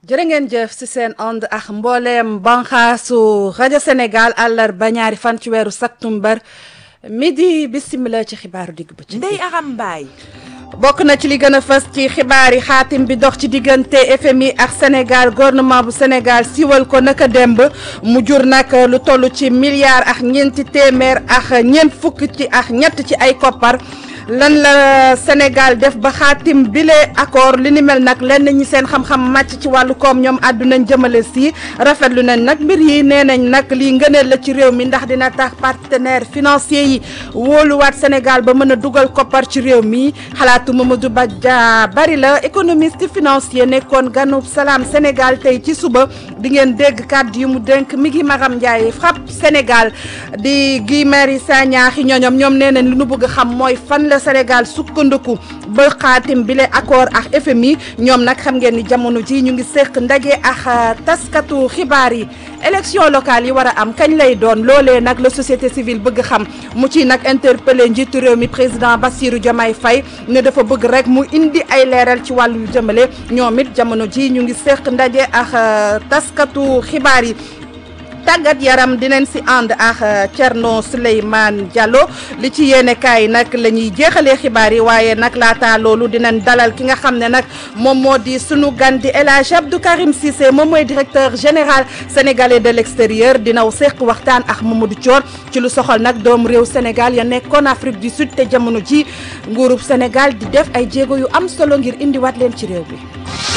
jërë ngeen jëf ci seen ànd ak mbooleem banxaasu rajo Sénégal àllarba ñaari fan ci weeru septembre midi bisimila ci xibaaru digg bëccëg Ndeye Aram Mbaye bokk na ci li gën a fës ci xibaar yi xaatim bi dox ci diggante FMI ak Sénégal gouvernement bu Sénégal siwal ko naka demb mu jur nag lu toll ci milliard ak ñeenti téeméer ak ñeent fukk ci ak ñett ci ay koppar lan la Sénégal def ba xaatim bile accord li ni mel nag lenn ñi seen xam-xam màcc ci wàllu koom ñoom àddunañ jëmale si rafetlu nañ nag mbir yi nee nañ nag lii ngëneel la ci réew mi ndax dina tax partenaire financier yi wóoluwaat Sénégal ba mën a dugal koppar ci réew mi xalaatu Mamadou Badja bari la économiste financier nekkoon ganub salaam Sénégal tey ci suba di ngeen dégg kàddu yu mu dénk mi ngi Maram Ndiaye FRAPP Sénégal di Guy Marius Sagna xi ñooñom ñoom nee nañ li nu bëgg xam mooy fan la Sénégal sukkandiku ba xaatim bile accord ak FMI ñoom nag xam ngeen ni jamono ji ñu ngi seq ndaje ak taskatu xibaar yi élection locale yi war a am kañ lay doon loolee nag la société civile bëgg xam mu ci nag interpellé njiitu réew mi président Bassirou Diomaye Faye ne dafa bëgg rek mu indi ay leeral ci wàllu yu jëmale ñoom it jamono ji ñu ngi seq ndaje ak taskatu xibaar yi tàggat yaram dinañ si ànd ak Thierno Souleymane Diallo li ci yéene kaay nag la ñuy jeexalee xibaar yi waaye nag laata loolu dinañ dalal ki nga xam ne nag moom moo di sunu gan di El Hadj Abdou Karim Cissé moom mooy directeur général sénégalais de l' extérieur dinaw seq waxtaan ak Mamadou Thior ci lu soxal nag doomu réew Sénégal ya nekkoon Afrique du Sud te jamono ji nguurub Sénégal di def ay jéego yu am solo ngir indiwaat leen ci réew bi.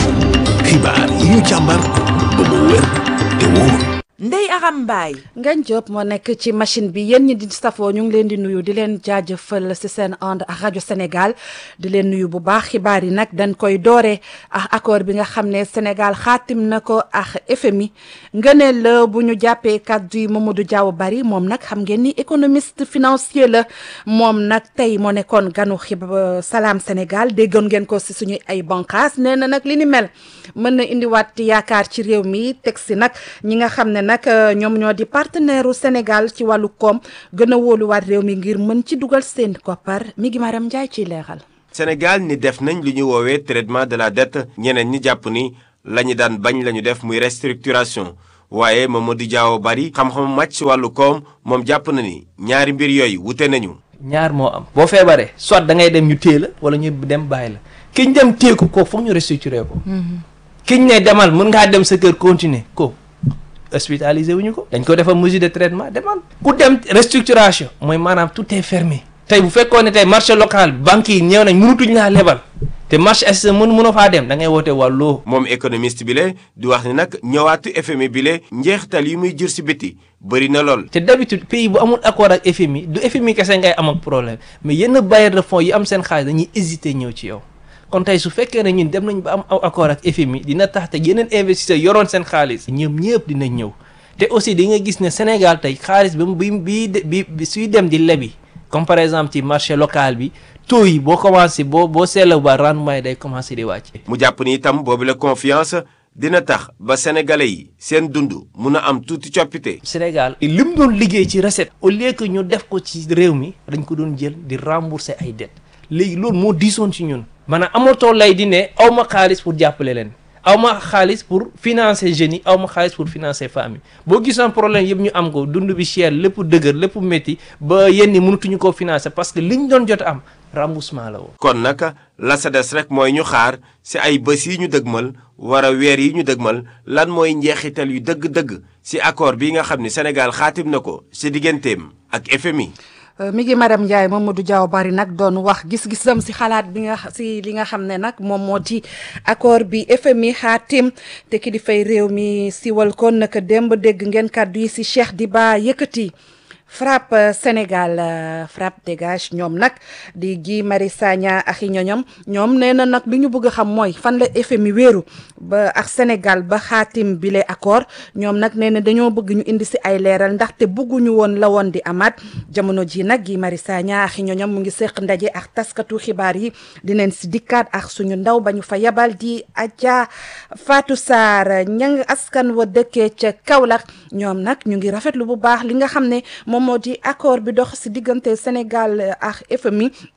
xibaar yi ñu càmbar ba mu wér te wóor. Ndeye Aram Mbaye Ngagne Diop moo nekk ci machine bi yéen ñi di safoo ñu ngi leen di nuyu di leen jaajëfal ci seen ànd ak rajo Sénégal di leen nuyu bu baax xibaar yi nag dañ koy doore ak accord bi nga xam ne Sénégal xaatim na ko ak FMI ngëneel la bu ñu jàppee kàddu yi Mamadou Diaw bari moom nag xam ngeen ni économiste financier la moom nag tey moo nekkoon ganu xib Salam Sénégal déggoon ngeen ko ci suñu ay banqaas nee na nag li ni mel mën na indiwaat yaakaar ci réew mi teg si nag ñi nga xam ne nag ñoom ñoo di partenaire u Sénégal ci wàllu koom gën a wóoluwaat réew mi ngir mën ci dugal seen koppar mi ngi Maram Ndiaye ciy leeral. Sénégal ni def nañ lu ñu woowee traitement de la dette ñeneen ñi jàpp ni la ñu daan bañ la ñu def muy restructuration waaye Mamadou Diaw bari xam-xam màcc ci wàllu koom moom jàpp na ni ñaari mbir yooyu wute nañu. ñaar moo am boo feebaree soit da ngay dem ñu téye la wala ñu dem bàyyi la ki ñu dem téye ko kooku foog ñu restructuré ko. ki ñu ne demal mën ngaa dem sa kër continuer ko hospitalisé wuñu ko dañ ko defal mesure de traitement demal ku dem restructuration mooy maanaam tout est fermé tey bu fekkoon ne tey marché local banque yi ñëw nañ mënutuñ laa lebal te marché est mën mënoo faa dem da ngay woote wàllu moom économiste bi le di wax ni nag ñëwaatu FMI bi le njeexital yi muy jur si biti bëri na lool. te d'habitude pays bu amul accord ak FMI du FMI kese ngay am ak problème mais yenn bailleurs de fonds yi am seen xaalis dañuy hésiter ñëw ci yow. kon tey su fekkee ne ñun dem nañ ba am aw accord ak FMI dina tax te yeneen investisseurs yoroon seen xaalis ñoom ñëpp dinañ ñëw te aussi di nga gis ne Sénégal tey xaalis bi bi bi bi suy dem di lebi comme par exemple ci marché local bi taux yi boo commencé boo boo seetla ba rendement yi day commencé di wàcce. mu jàpp ni itam boobu la confiance dina tax ba sénégalais yi seen dund mun a am tuuti coppite. Sénégal li mu doon liggéey ci recette au lieu que ñu def ko ci réew mi dañ ko doon jël di rembourser ay dettes léegi loolu moo diisoon ci ñun. maanaam amatoo lay di ne aw ma xaalis pour jàppale leen aw ma xaalis pour financer jeunes yi aw ma xaalis pour financer famille boo gisoon problème yëpp ñu am ko dund bi cher lépp dëgër lépp métti ba yenn mënatuñu koo financer parce que liñ doon jot am remboursement la woon. kon nag la sa des rek mooy ñu xaar si ay bés yi ñu dëgmal war a weer yi ñu dëgmal lan mooy njeexital yu dëgg-dëgg si accord bi nga xam ni Sénégal xaatim na ko si digganteem ak FMI. mi ngi madame Ndiaye Mamadou Diaw bari nag doon wax gis-gisam si xalaat bi nga si li nga xam ne nag moom moo di accord bi FMI xaatim te ki di fay réew mi siwal kon naka démb dégg ngeen kàddu yi si Cheikh Diba yëkkati FRAPP Sénégal FRAPP dégage ñoom nag di Guy Marius Sagna ak i ñoñom ñoom nee na nag li ñu bëgg a xam mooy fan la FMI wéeru ba ak Sénégal ba xaatim bile accord ñoom nag nee na dañoo bëgg ñu indi si ay leeral ndaxte bëgguñu woon la woon di amaat jamono ji nag Guy Marius Sagna ak i ñoñom mu ngi seq ndaje ak taskatu xibaar yi dineen si dikkaat ak suñu ndaw ba ñu fa yabal di Adja Fatou Sarr ñang askan wa dëkkee ca Kaolack ñoom nag ñu ngi rafetlu bu baax li nga xam ne moom moo di accord bi dox si diggante Sénégal ak FMI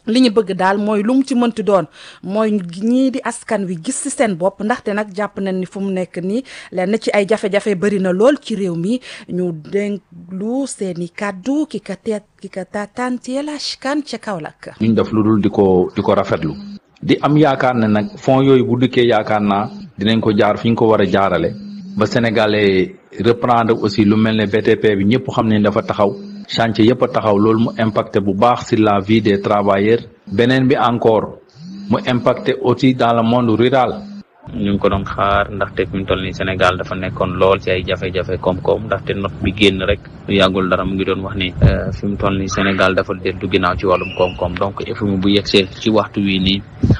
li ñu bëgg daal mooy lu mu ci mënti doon mooy ñii di askan wi gis ci seen bopp ndaxte nag jàpp nañ ni fu mu nekk nii lenn ci ay jafe-jafe bëri na lool ci réew mi ñu dénklu seeni kàddu ki ka teet ki ka taataan ci El Hadj Kane ca Kaolack. ñu def lu dul di ko di ko rafetlu di am yaakaar ne nag fonds yooyu bu dikkee yaakaar naa dinañ ko jaar fi ñu ko war a jaarale ba sénégalais reprendre aussi lu mel ne BTP bi ñëpp xam ne dafa taxaw. chantier yëpp a taxaw loolu mu impacté bu baax sur la vie des travailleurs beneen bi encore mu impacté aussi dans le monde rural ñu ngi ko doon xaar ndaxte fi mu toll nii Sénégal dafa nekkoon lool ci ay jafe-jafe koom-koom ndaxte note bi génn rek lu yàggul dara mu ngi doon wax ni fi mu toll nii Sénégal dafa dellu ginnaaw ci wàllum koom-koom donc FMI bu yegsee ci waxtu wi nii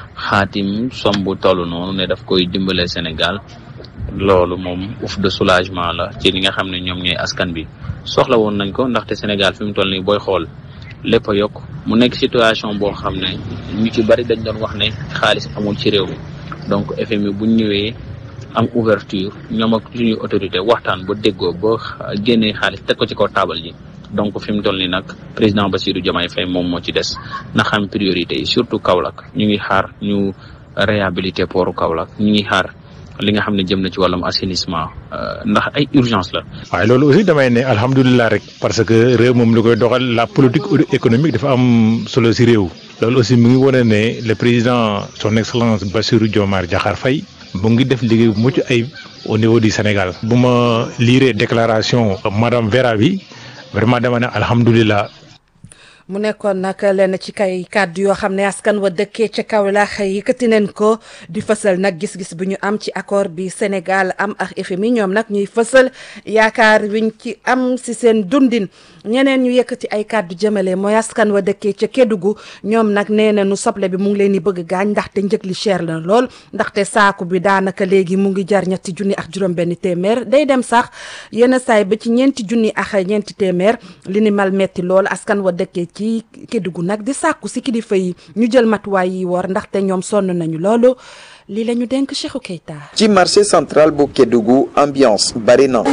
xaatim somb toll noonu ne daf koy dimbale Sénégal loolu moom ouf de soulagement la ci li nga xam ne ñoom ñooy askan bi soxla woon nañ ko ndaxte Sénégal fi mu toll nii booy xool lépp a yokk mu nekk situation boo xam ne ñu ci bari dañ doon wax ne xaalis amul ci réew mi donc FMI bu ñu ñëwee am ouverture ñoom ak suñuy autorité waxtaan ba déggoo ba génnee xaalis teg ko ci kaw taabal ji donc fi mu toll nii nag président Bassirou Diomaye Faye moom moo ci des na xam priorité yi surtout Kaolack ñu ngi xaar ñu réhabiliter pooru Kaolack ñu ngi xaar. li nga xam ne jëm na ci wàllum assainissement ndax ay urgence la. waaye loolu aussi damay ne alhamdulilah rek parce que réew moom li koy doxal la politique économique dafa am solo si réew. loolu aussi mu ngi wane ne le président son excellence Bassirou Diomaye Diakhar Faye mu ngi def liggéey bu mucc ayib au niveau du Sénégal. bu ma liiree déclaration madame Vera bi vraiment dama ne alhamdulilah. mu nekkoon nag lenn ci kay kàddu yoo xam ne askan wa dëkkee ca Kaolack yëkkati neen ko di fësal nag gis-gis bu ñu am ci accord bi Sénégal am ak FMI ñoom nag ñuy fësal yaakaar wiñ ci am si seen dundin ñeneen ñu yëkkati ay kàddu jëmale mooy askan wa dëkkee ca Kédougou ñoom nag nee na nu soble bi mu ngi leen di bëgg gaañ ndaxte njëg li cher la lool ndaxte saaku bi daanaka léegi mu ngi jar ñetti junni ak juróom-benn téeméer day dem sax yenn saay ba ci ñeenti junni ak ñeenti téeméer li ni mal metti lool askan wa dëkkee ci Kédougou nag di sàkku si kilifa yi ñu jël matuwaay yi war ndaxte ñoom sonn nañu loolu lii la ñu denk Cheikhou Keita ci marché central bu Kédougou ambiance bari na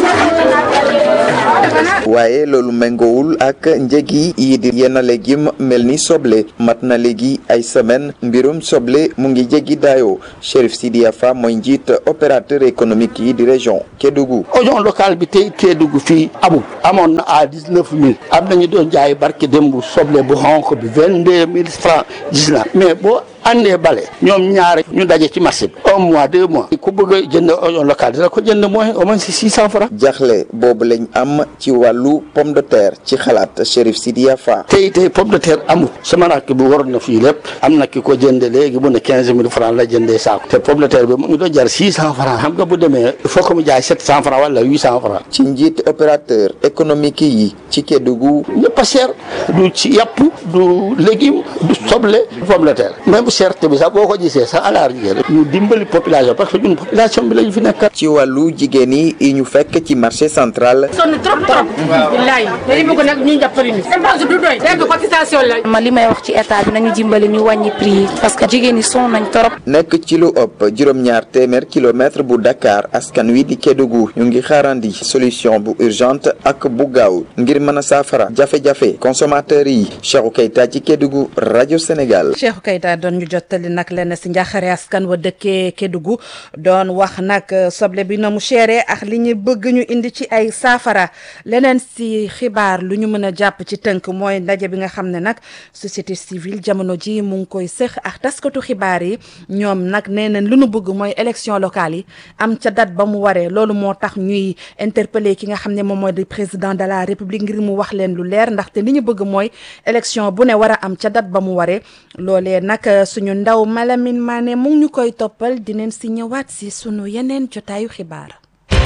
waaye loolu méngoowul ak njëg yi di yenn légume mel ni soble mat na léegi ay semaine mbirum soble mu ngi jéggi daayoo Chérif Sidia Fa mooy njiit opérateur économique yi di région Kédougou oignon local bi tey Kédougou fii amul amoon na à dix neuf mille am nañu doon jaay barke démb soble bu xonq bi vingt deux mille francs gis na mais boo andee bale ñoom ñaare ñu daje ci marché bi un mois deux mois ku bëgg a jënd oignon local dina ko jënd mooy au moins si six cent francs jaxle boobu lañ am ci wàllu pomme de terre ci xalaat Chérif Sidia Fa tey tey pomme de terre amul sama rakk bi waroon na fii lépp am na ki ko jënde léegi mu ne quinze mille francs la jëndee saako te pomme de terre bi mu ngi doon jar six cent francs xam nga bu demee il faut que mu jaay sept cent francs wala huit cent francs ci njiit opérateur économique yi ci Kédougou ñëpp a cher du ci yàpp du légume du soble du pomme de terre même cherté bi sax boo ko gisee sax alaar jigéen ñu dimbali population parce que ñun population bi lañu fi nekk ci wàllu jigéen yi yi ñu fekk ci marché central sonn trop trop billaay dañu bëgg nag ñu jàppale ñu dépense du doy dégg cotisation la ma li may wax ci état bi nañu dimbali ñu wàññi prix yi parce que jigéen ñi sonn nañ trop nekk ci lu ëpp juróom-ñaar téeméer kilomètre bu Dakar askan wi di Kédougou ñu ngi xaarandi solution bu urgente ak bu gaaw ngir mën a saafara jafe-jafe consommateur yi Cheikhou Keita ci Kédougou rajo Sénégal Cheikhou Keita doon ñu jottali nag lenn si njaaxare askan wa dëkkee Kédougou doon wax nag soble bi na mu chéré ak li ñu bëgg ñu indi ci ay saafara leneen si xibaar lu ñu mën a jàpp ci tënk mooy ndaje bi nga xam ne nag société civile jamono ji mu ngi koy sëx ak taskatu xibaar yi ñoom nag nee nañ lu nu bëgg mooy élection locale yi am ca date ba mu waree loolu moo tax ñuy interpeller ki nga xam ne moom mooy di président de la république ngir mu wax leen lu leer ndaxte li ñu bëgg mooy élection bu ne war a am ca date ba mu waree loolee nag suñu ndaw Malamine Mané mu ngi ñu koy toppal dinañ si ñëwaat si sunu yeneen jotaayu xibaar.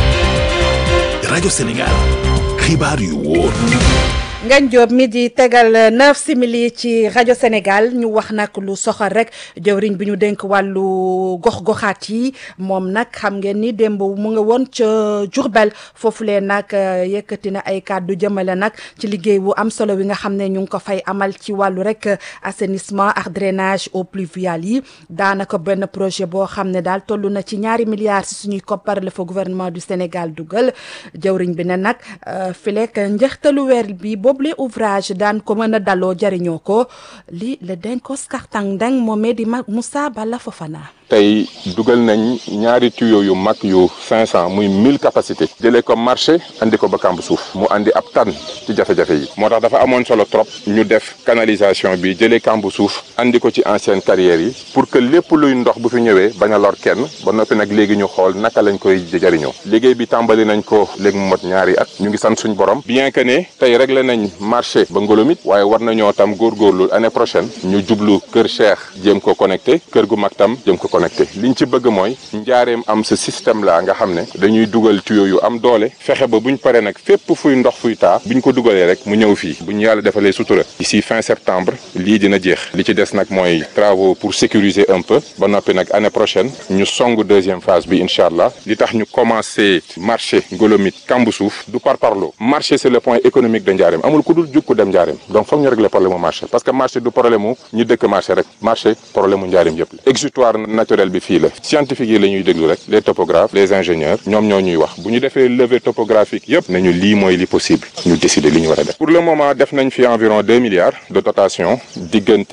rajo Sénégal xibaar yu wóor. Ngagne Diop mi di tegal neuf simili ci rajo Sénégal ñu wax nag lu soxal rek jëwriñ bi ñu dénk wàllu gox-goxaat yi moom nag xam ngeen ni démb mu nga woon ca Diourbel foofulee nag yëkkati na ay kàddu jëmale nag ci liggéey bu am solo wi nga xam ne ñu ngi ko fay amal ci wàllu rek assainissement ak drainage eaux pluviales yi daanaka benn projet boo xam ne daal toll na ci ñaari milliards si suñuy koppar la fa gouvernement du Sénégal dugal jëwriñ bi ne nag fileek njeextalu weer bi boobule ouvrage daan ko mën a daloo jariñoo ko li le Denkos Kartang Ndeng moomee di Moussa Balla Fofana. tey dugal nañ ñaari tuyau yu mag yu 500 muy 1000 capacité jëlee ko marché andi ko ba kamb suuf mu andi ab tan ci jafe-jafe yi moo tax dafa amoon solo trop ñu def canalisation bi jëlee kamb suuf andi ko ci ancienne carrière yi pour que lépp luy ndox bu fi ñëwee bañ a lor kenn ba noppi nag léegi ñu xool naka lañ koy jëriñoo liggéey bi tàmbali nañ ko léegi mu mot ñaari at ñu ngi sant suñ borom bien que ne tey réglé nañ marché ba ngolomit waaye war nañoo tam góorgóorlu année prochaine ñu jublu kër Cheikh jéem ko connecté kër gu mag tam jéem ko connecté liñ ci bëgg mooy njaareem am ce système là nga xam ne dañuy dugal tuyau yu am doole fexe ba buñ paree nag fépp fuy ndox fuy taa buñ ko dugalee rek mu ñëw fii buñ yàlla defalee sutura d'ici fin septembre lii dina jeex li ci des nag mooy travaux pour sécuriser un peu ba noppi nag année prochaine ñu song deuxième phase bi incha allah li tax ñu commencé marché ngolomit kambu suuf du par parlo marché c'est le point économique de njaareem amul ku dul jukku dem njaareem donc foog ñu régler problème mu marché parce que marché du problème mu ñu dëkk marché rek marché problème mu njaareem yëpp la exutoire naturel bi fii la scientifique yi la ñuy déglu rek les topographes les ingénieurs ñoom ñoo ñuy wax bu ñu defee levée topographique yëpp nañu lii mooy li possible ñu décider li ñu war a def pour le moment def nañ fi environ deux milliards de dotation diggante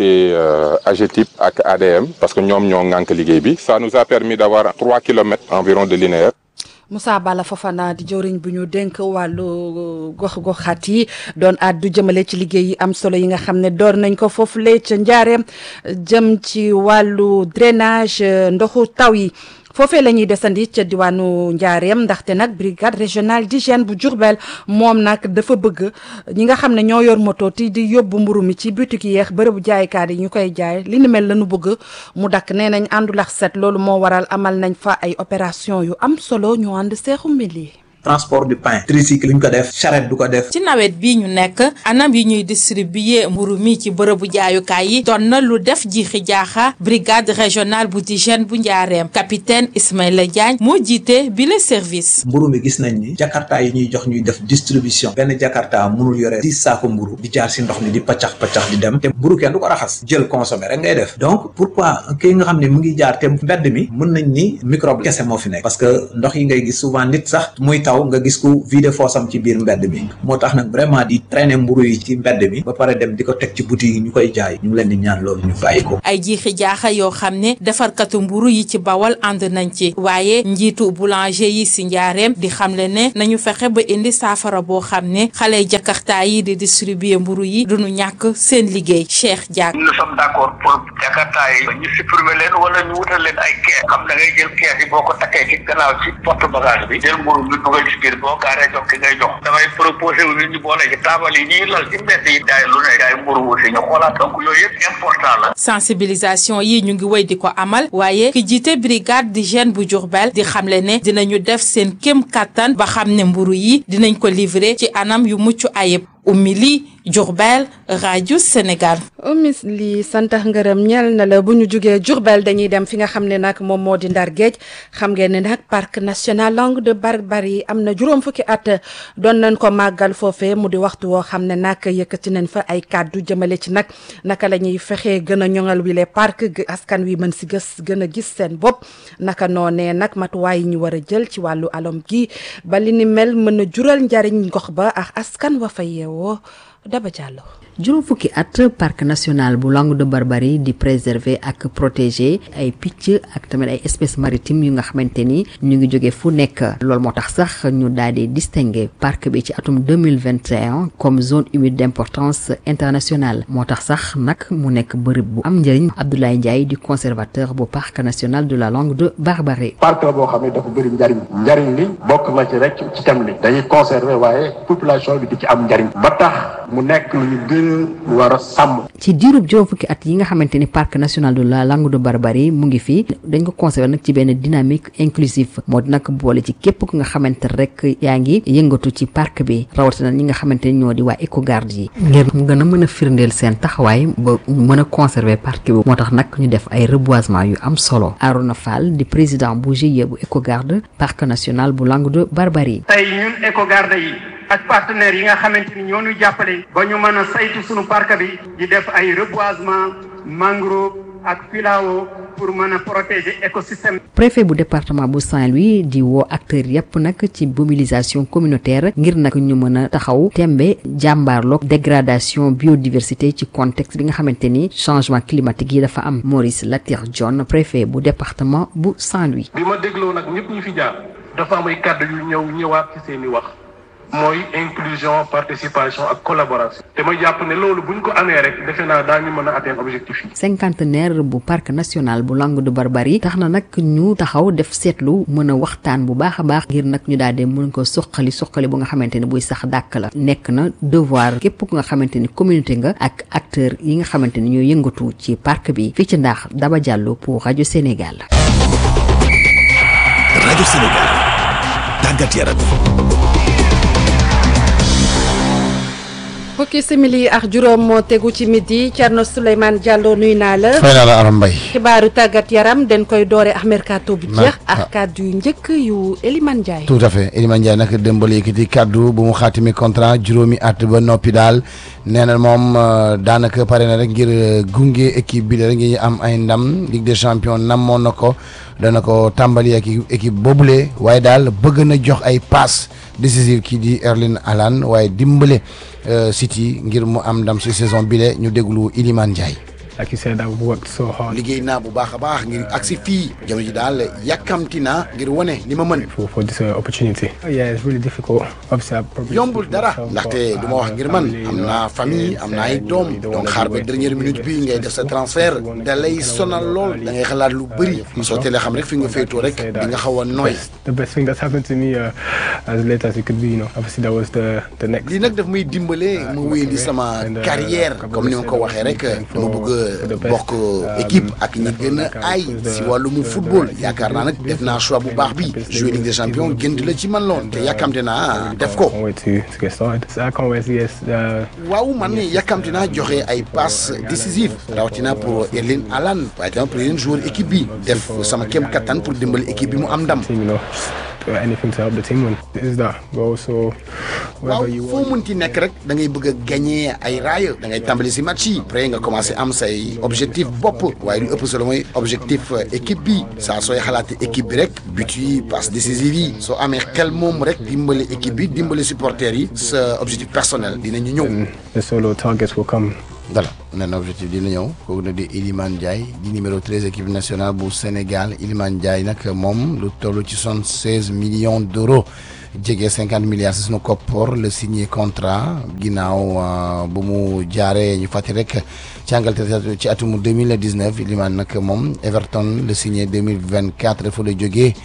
AGETIP ak ADM parce que ñoom ñoo ŋànk liggéey bi ça nous a permis d'avoir trois kilomètres environ de linéaire Moussa Bala Fofana di jëwriñ bu ñu dénk wàllu gox-goxaat yi doon àddu jëmale ci liggéey yi am solo yi nga xam ne door nañ ko foofu lee ca njaareem jëm ci wàllu drainage ndoxu taw yi foofee la ñuy desandi ca diwaanu njaareem ndaxte nag brigade régionale d'hygiène bu Diourbel moom nag dafa bëgg ñi nga xam ne ñoo yor moto ti di yóbbu mburu mi ci boutique yeex bërëbu jaaykaat yi ñu koy jaay li ni mel la ñu bëgg mu dakk nee nañ àndulax set loolu moo waral amal nañ fa ay opération yu am solo ñu ànd seexu mbili transport du pain tricycle ñu ko def charrette du ko def ci nawet bii ñu nekk anam yi ñuy distribuer mburu mi ci bërëbu jaayukaay yi doon na lu def jiixi jaaxa brigade régionale bu d'hygiène bu njaareem capitaine Ismaïla Diagne moo jiite bi le service mburu mi gis nañ ni jakarta yi ñuy jox ñuy def distribution benn jakarta mënul yore dix saako mburu di jaar si ndox mi di paccax paccax di dem te mburu kenn du ko raxas jël consommer rek ngay def donc pourquoi kii nga xam ne mu ngi jaar te mbedd mi mën nañ ni microbe kese moo fi nekk parce que ndox yi ngay gis souvent nit sax muy taw nga gis ko vide foosam ci biir mbedd mi moo tax nag vraiment di traîner mburu yi ci mbedd mi ba pare dem di ko teg ci boutique yi ñu koy jaay ñu ngi leen di ñaan loolu ñu bàyyi ko ay jiixi jaaxa yoo xam ne defarkatu mburu yi ci bawal ànd nañ ci waaye njiitu boulanger yi si njaareem di xamle ne nañu fexe ba indi saafara boo xam ne xale jakarta yi di distribuer mburu yi duñu ñàkk seen liggéey Cheikh Diak nous sommes d'accord pour jakarta yi ñu supprimer leen wala ñu wutal leen ay kees xam da ngay jël kees yi boo ko takkee ci gannaaw ci porte bagage bi jël mburu bi dugal ci biir boo gaaree jox ki ngay jox damay proposé wu nit ñi boole ci taabal yi ñuy lal ci mbedd yi daay lu ne daay mburu aussi ñu xoolaat donc yooyu yëpp important la sensibilisation yi ñu ngi wéy di ko amal waaye ki jiite brigade d'hygiène bu Diourbel di xamle ne dinañu def seen kéem kattan ba xam ne mburu yi dinañ ko livrer ci anam yu mucc ayib Oumy Diourbel rajo Sénégal. Oumy li santax ngërëm ñel na la bu ñu jugee Diourbel dañuy dem fi nga xam ne nag moom moo di Ndar Géej xam ngeen ne nag parc national Langue de Barbarie am na juróom fukki at doon nañ ko màggal foofee mu di waxtu woo xam ne nag yëkkati nañ fa ay kàddu jëmale ci nag naka la ñuy fexee gën a ñoŋal wile parc askan wi mën si gës gën a gis seen bopp naka noonee nag matuwaay yi ñu war a jël ci wàllu alom gi ba li ni mel mën a jural njariñ gox ba ak askan wa fa yeewoo Daba Diallo juróom fukki at parc national bu Langue de Barbarie di préserver ak protéger ay picc ak tamit ay espèces maritimes yu nga xamante ni ñu ngi jóge fu nekk loolu moo tax sax ñu daal di distinguer parc bi ci atum 2021 comme zone humide d'importance internationale moo tax sax nag mu nekk bërëb bu am njëriñ Abdoulaye Ndiaye di conservateur bu parc national de la Langue de Barbarie parc la boo xam ne dafa bëri njariñ njariñ li bokk na ci rek ci thème li dañuy conserver waaye population bi di ci am njariñ ba tax mu nekk lu ñu gën war a sàmm. ci diirub juróom fukki at yi nga xamante ni parc national de la Langue de Barbarie mu ngi fi dañ ko conservé nag ci benn dynamique inclusive moo di nag boole ci képp ku nga xamante rek yaa ngi yëngatu ci parc bi rawatina ñi nga xamante ni ñoo di waa écogarde yi ngir mu gën a mën a firndeel seen taxawaay ba mën a conserver parc bi moo tax nag ñu def ay reboisement yu am solo Arona Fall di président bu GIE bu écogarde parc national bu Langue de Barbarie tey ñun écogarde yi ak partenaires yi nga xamante ni ñoo ñu jàppale ba ñu mën a saytu sunu parc bi di def ay reboisement mangrove ak filao pour pour mën a protéger écosystème. préfet bu département bu Saint-Louis di woo acteurs yépp nag ci mobilisation communautaire ngir nag ñu mën a taxaw tembe jàmbaarloog dégradation biodiversité ci contexte bi nga xamante ni changement climatique yi dafa am Maurice Latir John préfet bu département bu Saint-Louis. bi ma dégloo nag ñëpp ñu fi jaar dafa am ay kàddu yu ñëw ñëwaat ci seeni wax mooy inclusion participation ak collaboration te ma jàpp ne loolu buñ ko amee rek defe naa daañu mën a atteindre objectif yi. cinquantenaire bu parc national bu Langue de Barbarie tax na nag ñu taxaw def seetlu mën a waxtaan bu baax a baax ngir nag ñu daal di mën ko suqali suqali bu nga xamante ni buy sax dàkk la nekk na devoir képp ku nga xamante ni communauté nga ak acteur yi nga xamante ni ñoo yëngatu ci parc bi fii ci ndax Daba Diallo pour rajo Sénégal. rajo Sénégal tàggat yaram. fukki simili ak juróom moo tegu ci midi Thierno Souleymane Diallo nuy naa la. fay naa la Aram Mbaye. xibaaru tàggat yaram dañ koy doore ak mercato bu jeex. ak kàddu yu njëkk yu Elimane Ndiaye. tout à fait Elimane Ndiaye nag démbal yëkkati kàddu bu mu xaatimi contrat juróomi at ba noppi daal nee na moom daanaka pare na rek ngir gunge équipe bi rek ngir am ay ndam Ligue des champions namoon na ko dana ko tàmbali ak équipe boobule waaye daal bëgg na jox ay passe décisive kii di Erling Haaland waaye dimbale. City ngir mu am ndam ci saison bile ñu déglu Iliman Ndiaye. like you said, I've worked so hard. liggéey naa bu baax a baax ngir agsi fii jamono ji daal yàkkamti naa ngir wane li ma mën. for for this uh, opportunity. Oh, yeah, it's really difficult. Obviously, I probably yombul dara ndaxte du ma wax ngir man am naa famille am naa ay doom donc xaar ba dernière minute bi ngay def sa transfert da lay sonal lool da ngay xalaat lu bëri soo teelee xam rek fi nga féetoo rek di nga xaw a nooy. the best thing that's happened to me uh, as late as it could be, you know. Obviously, that was the the next. lii nag daf may dimbale ma wéyandi sama carrière comme ni ma ko waxee rek dama bëgg bokk équipe ak ñi gën a ay si wàllum football yaakaar naa nag def naa choix bu baax bi jouer Ligue des champions gënt la ci man loon te yàkkamte naa def ko. waaw man yàkkamte naa joxe ay passes décisives rawatina pour Erling Haaland waaye tamit pour yeneen joueur équipe bi def sama kéem kattan pour dimbali équipe bi mu am ndam. anything to help the team win is that but also waaw foo munti nekk rek da ngay bëgg a gagné ay raaya da ngay tàmbali si match yi après nga commencé am say objectif bopp waaye lu ëpp solo mooy objectif équipe bi saa sooy xalaate équipe bi rek but yi passe décisive yi soo amee xel moom rek dimbali équipe bi dimbali supporters yi sa objectif personnel dinañu ñëw. the solo targets will come. voilà nee na objectif dina ñëw kooku na di Iliman Ndiaye di numéro 13 équipe nationale bu Sénégal Iliman Ndiaye nag moom lu toll ci soixante seize millions d' euros jege cinquante milliards si sunu koppoor la signé contrat ginnaaw bu mu jaaree ñu fàttali rek ci Angleterre ci atum deux mille dix neuf Iliman nag moom Everton la signé deux mille vingt quatre dafa la jógee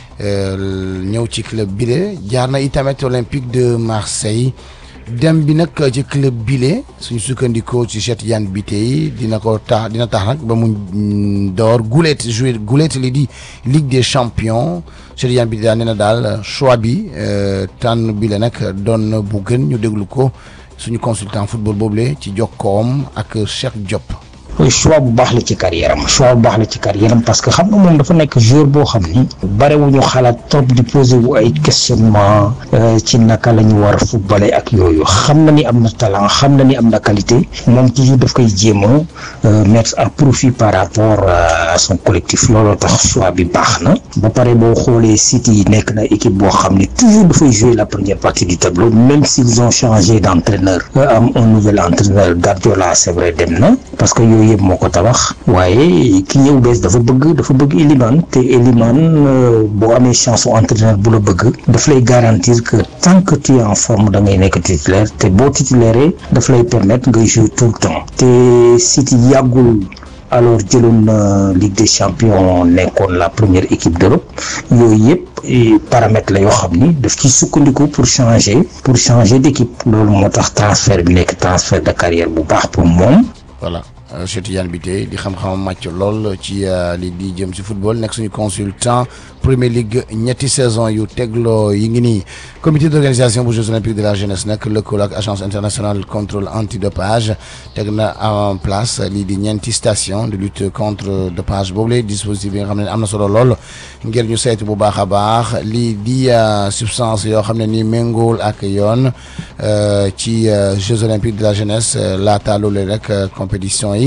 ñëw ci club bile jaar na itamit Olympique de Marseille. dem bi nag ci club bile suñu sukkandikoo ci Cheikh Tidiane Bitèye dina ko tax dina tax nag ba mu door gulet jouer gulet li di Ligue des champions Cheikh Tidiane Bitèye daal nee na daal choix bi tànn bile nag doon na bu gën ñu déglu ko suñu consultant football boobule ci jokkoom ak Cheikh Diop. choix bu baax la ci carrière am choix bu baax la ci carrière am parce que xam nga moom dafa nekk joueur boo xam ni barewuñu xalaat trop di poser wu ay questionnement ci naka la ñu war a footballer ak yooyu xam na ni am na talent xam na ni am na qualité moom toujours daf koy jéem a mettre à profit par rapport à son collectif looloo tax choix bi baax na ba pare boo xoolee City yi nekk na équipe boo xam ni toujours dafay jouer la première partie du tableau même s'ils ont changé d'entraîneur am un nouvel entraîneur Guardiola c'est vrai dem na parce que yooyu yëpp moo ko tabax waaye ki ñëw bees dafa bëgg dafa bëgg Elimane te Elimane boo amee chance su entraîneur bu la bëgg daf lay garantir que tant que tu es en forme da ngay nekk titulaire te boo titulaire daf lay permettre ngay jouer tout le temps te City yàggul alors jëloon na Ligue des champions nekkoon la première équipe d'Europe yooyu yëpp paramètres la yoo xam ni daf ci sukkandiku pour changer pour changer d'équipe loolu moo tax transfert bi nekk transfert de carrière bu baax pour moom. voilà Cheikh Tidiane Bitèye di xam-xamam màcc lool ci li di jëm si football nekk suñu consultant Premier League ñetti saison yu tegloo yi ngi nii comité d'organisation bu Jeux olympiques de la jeunesse nag lëkkaloo ak agence internationale contrôle antidopage teg na en place lii di ñeenti station de lutte contre dopage boobu lay dispositif yi nga xam ne am na solo lool ngir ñu saytu bu baax a baax lii di substance yoo xam ne ni méngool ak yoon ci Jeux olympiques de la jeunesse laata loolu rek compétition yi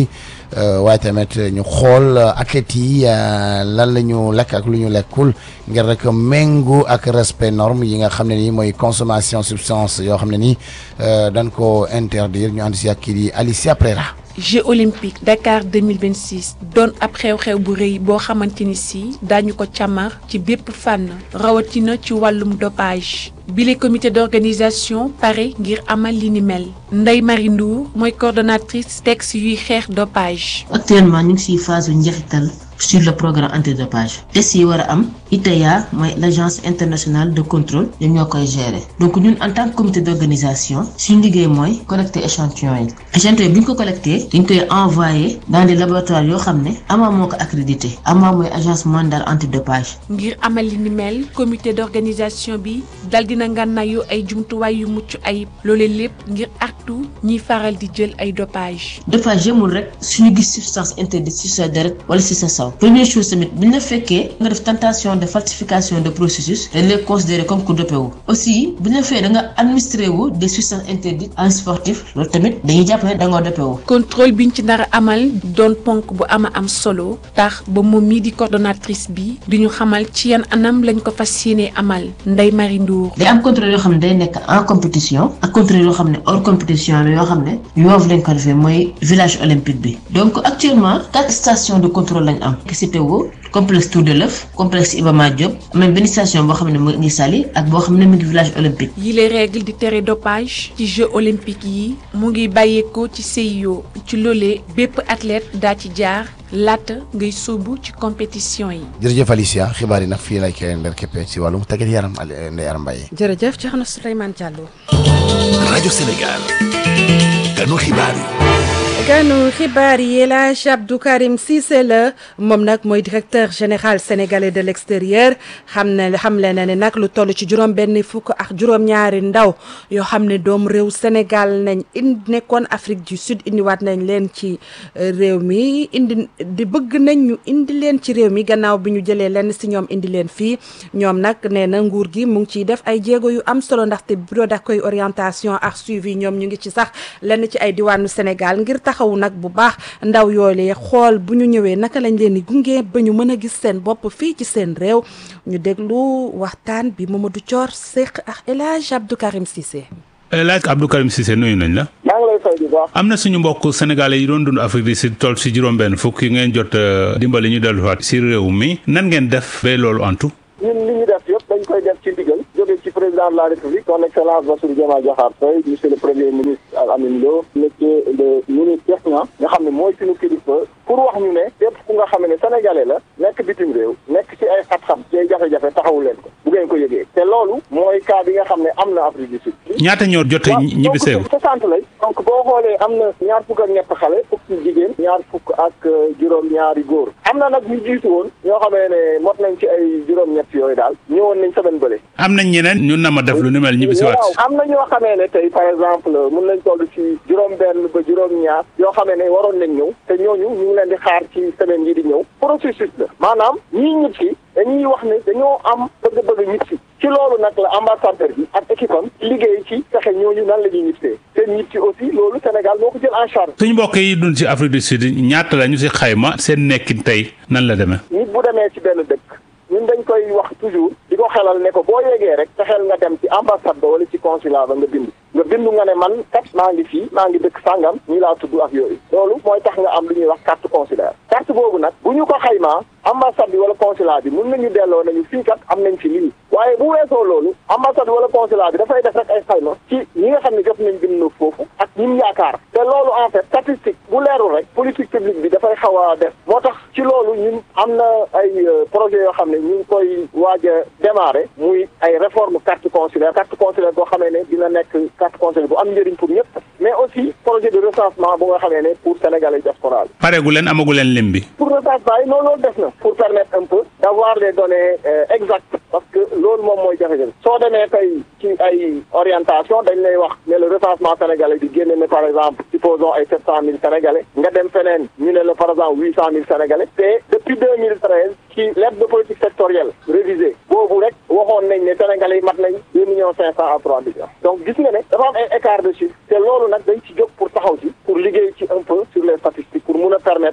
waaye tamit ñu xool athlètes yi lan la ñu lekk ak lu ñu lekkul ngir rek méngoo ak respect norme yi nga xam ne nii mooy consommation substance yoo xam ne nii dañ ko interdire ñu ànd si ak kii di Alicia Prera. Jeux olympiques Dakar 2026 doon ab xew-xew bu rëy boo xamante ni si daañu ko càmmar ci bépp fànn rawatina ci wàllum dopage bile comité d'organisation pare ngir amal li ni mel Ndeye Marie Ndour mooy coordonnatrice texte yuy xeex dopage. actuellement ñu ngi siy phase yu njeexital sur le programme antidopage test yi war a am ITA mooy l' agence internationale de contrôle ñoom ñoo koy gérer donc ñun en tant que comité d' organisation suñu liggéey mooy collecter échantillon yi échantillon yi bu ñu ko collecté dañ koy envoyé dans des laboratoires yoo xam ne AMA moo ko accrédité AMA mooy agence mondiale antidopage. ngir amal li ni mel comité d' organisation bi dal dina ngànnaayu ay jumtuwaay yu mucc ayib loolee lépp ngir artu ñiy faral di jël ay dopage dopage yemul rek suñu gis substance interdite ci sa deret wala ci sa saw première chose tamit bu ñu la fekkee nga def tentation de falsification de processus dañ lay considérer comme ku dopé wu aussi bu ñu la fekkee da nga administré wu des substances interdites en sportif loolu tamit dañuy jàpp ne da nga dopé wu. contrôle biñ ci nar a amal doon ponk bu ama am solo tax ba moom mii di coordonnatrice bi di ñu xamal ci yan anam lañ ko fas yéenee amal Ndeye Marie Ndour. day am contrôle yoo xam ne day nekk en compétition ak contrôle yoo xam ne hors compétition la yoo xam ne yoof lañ ko defee mooy village olympique bi donc actuellement quatre stations de contrôle lañ am. CPO complexe Tour de l'œuf complexe Iba Mar Diop même benn station boo xam ne mu ngi Saly ak boo xam ne mu ngi village olympique. yi les règles di tere dopage ci Jeux olympiques yi mu ngi bàyyeekoo ci CIO ci loolee bépp athlète daa ci jaar laata ngay sóobu ci compétition yi. jërëjëf Alicia xibaar yi nag fii lay koy ndar képpee ci wàllum tàggat yaram Ndeye Aram Mbaye. jërëjëf Thierno Souleymane Diallo. rajo Sénégal. ganu xibaar yi. ganu xibaar yi El Hadj Abdou Karim Cissé la moom nag mooy directeur général sénégalais de l'extérieur xam ne xamle na ne nag lu toll ci juróom benn fukk ak juróom-ñaari ndaw yoo xam ne doom réew Sénégal nañ indi nekkoon Afrique du Sud indiwaat nañ leen ci réew mi indi di bëgg nañ ñu indi leen ci réew mi gannaaw bi ñu jëlee lenn si ñoom indi leen fii ñoom nag nee na nguur gi mu ngi ciy def ay jéego yu am solo ndaxte bureau d'accueil orientation ak suivi ñoom ñu ngi ci sax lenn ci ay diwaanu Sénégal ngir taxawu nag bu baax ndaw yoolee xool bu ñu ñëwee naka lañ leen di gunge ba ñu mën a gis seen bopp fii ci seen réew ñu déglu waxtaan bi Mamadou Thior Seck ak El Hadj Abdou Karim Cissé. El Hadj Abdou Karim Cissé nuyu nañ la. maa ngi lay fay bu baax. am na suñu mbokk sénégalais yi doon dund Afrique du Sud toll si juróom-benn fukk yi ngeen jot dimbali ñu delluwaat si réew mi nan ngeen def ba loolu antu. ñun li ñu def yëpp dañ koy def ci ndigal jóge ci président de la république son excellence Bassirou Diomaye Diakhar Faye monsieur le premier ministre Al Amin Lo monsieur le ministre Cheikh Niang nga xam ne mooy suñu kilifa pour wax ñu ne képp ku nga xam ne sénégalais la nekk bitim réew nekk ci ay xat-xam ci ay jafe-jafe taxawu leen ko bu ngeen ko yëgee te loolu mooy cas bi nga xam ne am na Afrique du Sud ñaata ñoo jot a ñibbi seegu soixante lay donc boo xoolee am na ñaar fukk ak ñett xale fukk ci jigéen ñaar fukk ak juróom ñaari góor am na nag ñu jiitu woon ñoo xamee ne mot nañ ci ay juróom-ñett yooyu daal ñëwoon nañ semaine bële am nañ ñeneen ñu nama def lu ni mel ñibbi si waat waaw am na ñoo xamee ne tey par exemple mun nañ toll ci juróom benn ba juróom ñaar yoo xamee ne waroon nañ ñëw te ñooñu ñu ngi leen di xaar ci semaine yi di ñëw processus la maanaam ñii ñib si dañuy wax ne dañoo am bëgg-bëgg ñib si ci loolu nag la ambassadeur bi ak équipe am liggéey ci fexe ñooñu nan la ñuy ñibsee seen ñib si aussi loolu Sénégal moo ko jël en charge suñu mbokk yi dund ci Afrique du Sud ñaata la ñu si xayma seen nekkin tey nan la demee nit bu demee ci benn dëkk ñun dañ koy wax toujours di ko xelal ne ko boo yegee rek fexeel nga dem ci ambassade ba wala ci consulat ba nga bind nga bindu nga ne man kat maa ngi fii maa ngi dëkk sàngam ñi laa tudd ak yooyu loolu mooy tax nga am lu ñuy wax carte consulaire carte boobu nag bu ñu ko xaymaa ambassade bi wala consulat bi mun nañu delloo nañu fii kat am nañ fi lii waaye bu weesoo loolu ambassade bi wala consulat bi dafay def rek ay xayma ci ñi nga xam ne jot nañ bind foofu ak ñim yaakaar te loolu en fait statistique bu leerul rek politique publique bi dafay xaw a def moo tax ci loolu ñun am na ay projet yoo xam ne ñu ngi koy waaj a démarrer muy ay réforme carte consulaire carte consulaire boo xamee ne dina nekk carte consulaire bu am njëriñ pour ñëpp mais aussi projet de recensement bu nga xamee ne pour sénégalais diaspora bi pareegu leen amagu leen lim bi pour recensement yi noonu loolu def na pour permettre un peu d'avoir les données exactes parce que loolu moom mooy jafe-jafe soo demee tey ci ay orientation dañ lay wax ne le recensement sénégalais di génne ne par exemple supposons ay sept cent mille sénégalais nga dem feneen ñu ne la par exemple huit cent mille sénégalais te depuis deux mille treize ci lettre de politique sectorielle révisée boobu rek waxoon nañ ne sénégalais yi mat nañ deux millions cinq cent à trois millions donc gis nga ne dafa am ay écart de chiffre te loolu nag dañ ci jóg pour taxaw ci pour liggéey ci un peu sur les statistiques pour mun a permettre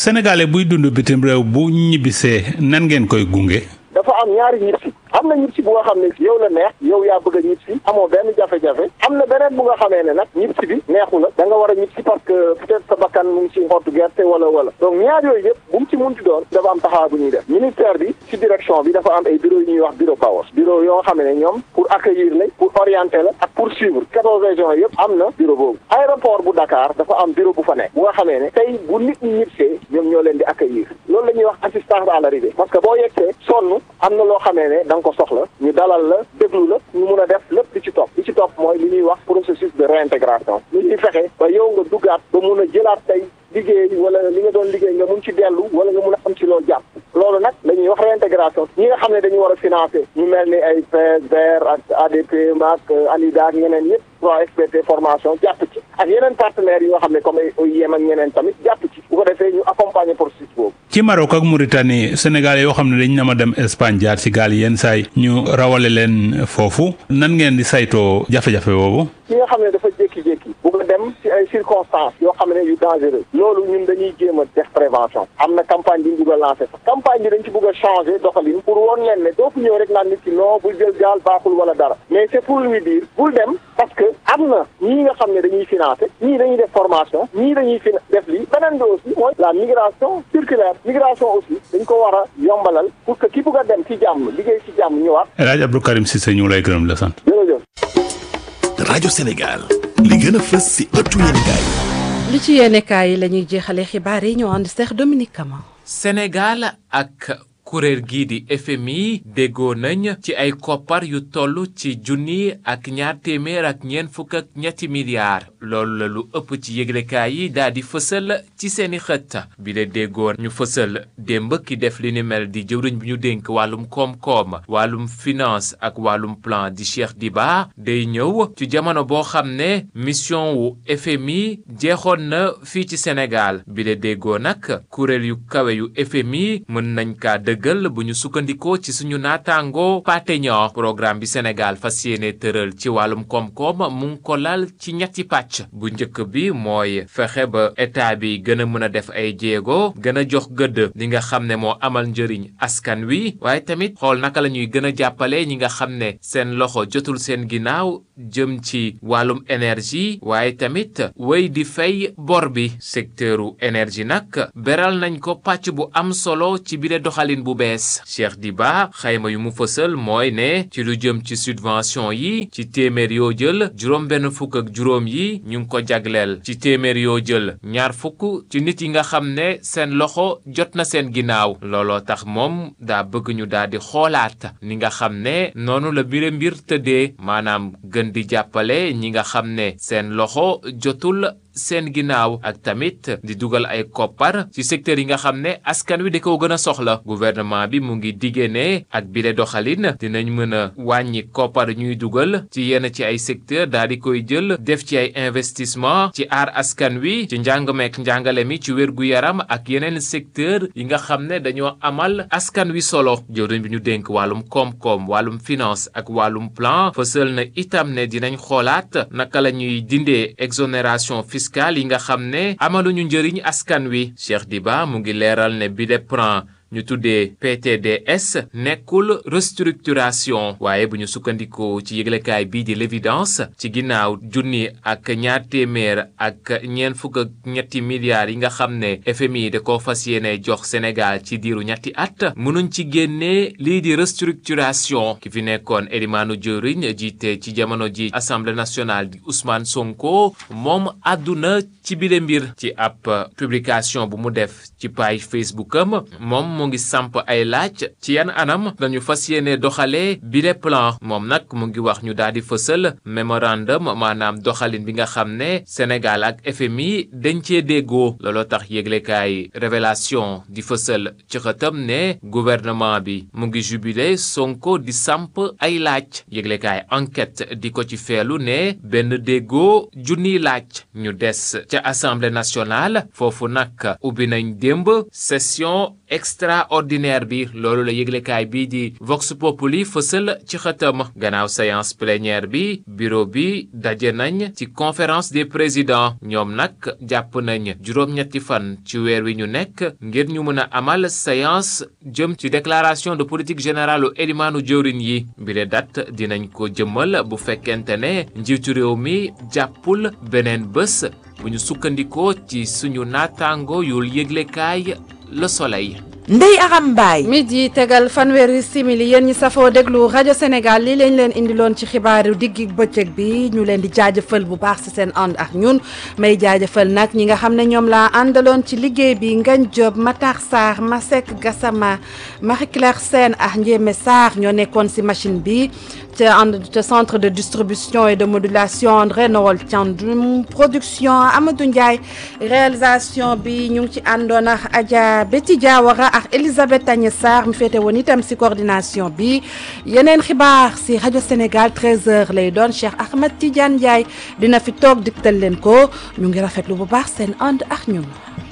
sénégalais buy dund bitim réew bu ñibbisee nan ngeen koy gunge. dafa am ñaari ñib si am na ñib si bu nga xam ne yow la neex yow yaa bëgg a ñib si amoo benn jafe-jafe am na beneen bu nga xamee ne nag ñib si bi neexu la da nga war a ñib si parce que peut-être sa bakkan mu ngi si xottu gerte wala wala donc ñaar yooyu yëpp bu mu ci munti doon dafa am taxawaay bu ñuy def ministère bi si direction bi dafa am ay bureau yu ñuy wax bureau powers bureau yoo nga xam ne ñoom pour accueillir la pour orienter la ak pour suivre quatorze régions yëpp am na bureau boobu aéroport bu Dakar dafa am bureau bu fa nekk bu nga xamee ne tey bu nit ñi ñibsee ñoom ñoo leen di accueillir loolu la ñuy wax assistance à l'arrivée parce que boo yegsee sonn am na loo xamee ne da nga ko soxla ñu dalal la déglu la ñu mun a def lépp li ci topp li ci topp mooy li ñuy wax processus de réintégration li ñuy fexe ba yow nga duggaat ba mun a jëlaat tey liggéey wala li nga doon liggéey nga mun ci dellu wala nga mun a am ci loolu jàpp loolu nag dañuy wax réintégration ñi nga xam ne dañu war a financer ñu mel ni ay PSDR ak ADP ak ANIDA ak ñeneen ñëpp 3FPT formation jàpp ci ak yeneen partenaires yi nga xam ne comme ay OIM ak ñeneen tamit jàpp ci bu ko defee ñu accompagner processus boobu. ci Maroc ak Mauritanie sénégalais yoo xam ne dañ na ma dem Espagne jaar ci gaal yenn saay ñu rawale leen foofu nan ngeen di saytoo jafe-jafe boobu. ki nga xam ne dafa jékki-jékki bu ko dem ci ay circonstances yoo xam ne yu dangereux loolu ñun dañuy jéem a def prévention am na campagne bi ñu bugg a lancer sax campagne bi dañ ci bugg a changer doxalin pour woon leen ne doo fi ñëw rek naan nit ki non bul jël gaal baaxul wala dara mais c'est pour lui dire bul dem parce que am na ñii nga xam ne dañuy financer ñii dañuy def formation ñii dañuy fin def lii beneen bi aussi mooy la migration circulaire migration aussi dañ ko war a yombalal pour que ki bugg a dem ci jàmm liggéey ci jàmm ñëwaat. El Hadj Abdou Karim Cissé ñu lay gërëm la sant. jërëjëf. rajo Sénégal li gën a fës si ëttu yéenekaay li ci yéenekaay yi la ñuy jeexalee xibaar yi ñoo ànd Cheikh Dominique Kama. Sénégal ak kuréel gii di FMI déggoo nañ ci ay koppar yu toll ci junni ak ñaar téeméer ak ñeent fukk ak ñetti milliards loolu la lu ëpp ci yëglekaay yi daal di fësal ci seeni xët bi la déggoo ñu fësal démb ki def li ni mel di jëwriñ bi ñu dénk wàllum koom-koom wàllum finance ak wàllum plan di Cheikh Diba day ñëw ci jamono boo xam ne mission wu FMI jeexoon na fii ci Sénégal bi la déggoo nag kuréel yu kawe yu FMI mën nañ kaa dëggal bu ñu sukkandikoo ci suñu naataango pateño programme bi Sénégal fas yéene tëral ci wàllum koom-koom mu ngi ko lal ci ñetti pàcc bu njëkk bi mooy fexe ba état bi gën a mën a def ay jéego gën a jox gëdd li nga xam ne moo amal njëriñ askan wi waaye tamit xool naka la ñuy gën a jàppale ñi nga xam ne seen loxo jotul seen ginnaaw jëm ci wàllum énergie waaye tamit wéy di fay bor bi secteuru énergie nag beral nañ ko pàcc bu am solo ci bile doxalin bu bees Cheikh Diba xayma yu mu fësal mooy ne ci lu jëm ci subvention yi ci téeméer yoo jël juróom benn fukk ak juróom yi ñu ngi ko jagleel ci téeméer yoo jël ñaar fukk ci nit yi nga xam ne seen loxo jot na seen ginnaaw looloo tax moom daa bëgg ñu daal di xoolaat ni nga xam ne noonu la bire mbir tëddee maanaam gën di jàppale ñi nga xam ne seen loxo jotul seen ginnaaw ak tamit di dugal ay koppar ci secteur yi nga xam ne askan wi da ko gën a soxla gouvernement bi mu ngi diggee ne ak bile doxalin dinañ mën a wàññi koppar ñuy dugal ci yenn ci ay secteur daal di koy jël def ci ay investissement ci aar askan wi ci njàng meek njàngale mi ci wér gu yaram ak yeneen secteur yi nga xam ne dañoo amal askan wi solo jëwriñ bi ñu dénk wàllum koom-koom wàllum finance ak wàllum plan fësal na itam ne dinañ xoolaat naka la ñuy dindee exonération fiscale yi nga xam ne amaluñu njëriñ askan wi Cheikh Diba mu ngi leeral ne bi de plan ñu tuddee PTDS nekkul restructuration waaye bu ñu sukkandikoo ci yëglekaay bii di l'évidence ci ginnaaw junni ak ñaar téeméer ak ñeent fukk ak ñetti milliards yi nga xam ne FMI da ko fas yéene jox Sénégal ci diiru ñetti at mënuñ ci génnee lii di restructuration ki fi nekkoon Elimane Diorine jiite ci jamono ji Assemblée nationale di Ousmane Sonko moom àdduna ci bile mbir ci ab publication bu mu def ci page Facebook am moom mu ngi samp ay laaj ci yan anam dañu fas yéene doxalee bile plan moom nag mu ngi wax ñu daal di fësal mémorandum maanaam doxalin bi nga xam ne Sénégal ak FMI dañ cee déggoo looloo tax yëglekaay révélation di fësal ci xëtam ne gouvernement bi mu ngi jubilé Sonko di samp ay laaj yëglekaay enquête di ko ci feelu ne benn déggoo junniy laaj ñu des ca assemblée nationale foofu nag ubbi nañ démb session extra extraordinaire bi loolu la yëglekaay bii di Vox Populi fësal ci xëtam gannaaw séance plénière bi bureau bi daje nañ ci conférence des présidents ñoom nag jàpp nañ juróom-ñetti fan ci weer wi ñu nekk ngir ñu mën a amal séance jëm ci déclaration de politique générale u élimaanu jëwriñ yi bile date dinañ ko jëmmal bu fekkente ne njiitu réew mi jàppul beneen bés bu ñu sukkandikoo ci suñu naataango yul yëglekaay Le Soleil Ndey Aram Mbaay midi tegal fanweeri simili yéen ñi safoo déglu rajo Sénégal lii lañ leen indiloon ci xibaaru diggi bëccëg bi ñu leen di jaajëfal bu baax ci seen ànd ak ñun may jaajëfal nag ñi nga xam ne ñoom laa àndaloon ci liggéey bi Ngagne Diop Matar Sarr Masek Gassama Marie Claire Sène ak Ndiémé Sarr ñoo nekkoon ci machine bi ca ànd ca centre de distribution et de modulation André Noël Thiandoum production Amadou Ndiaye réalisation bi ñu ngi ci àndoon ak Adja Betty Diawara ak Elisabeth Agnès Sarr mi féete woon itam ci coordination bi yeneen xibaar ci rajo Sénégal 13h lay doon Cheikh Ahmed Tidiane Ndiaye dina fi toog diktal leen ko ñu ngi rafetlu bu baax seen ànd ak ñun.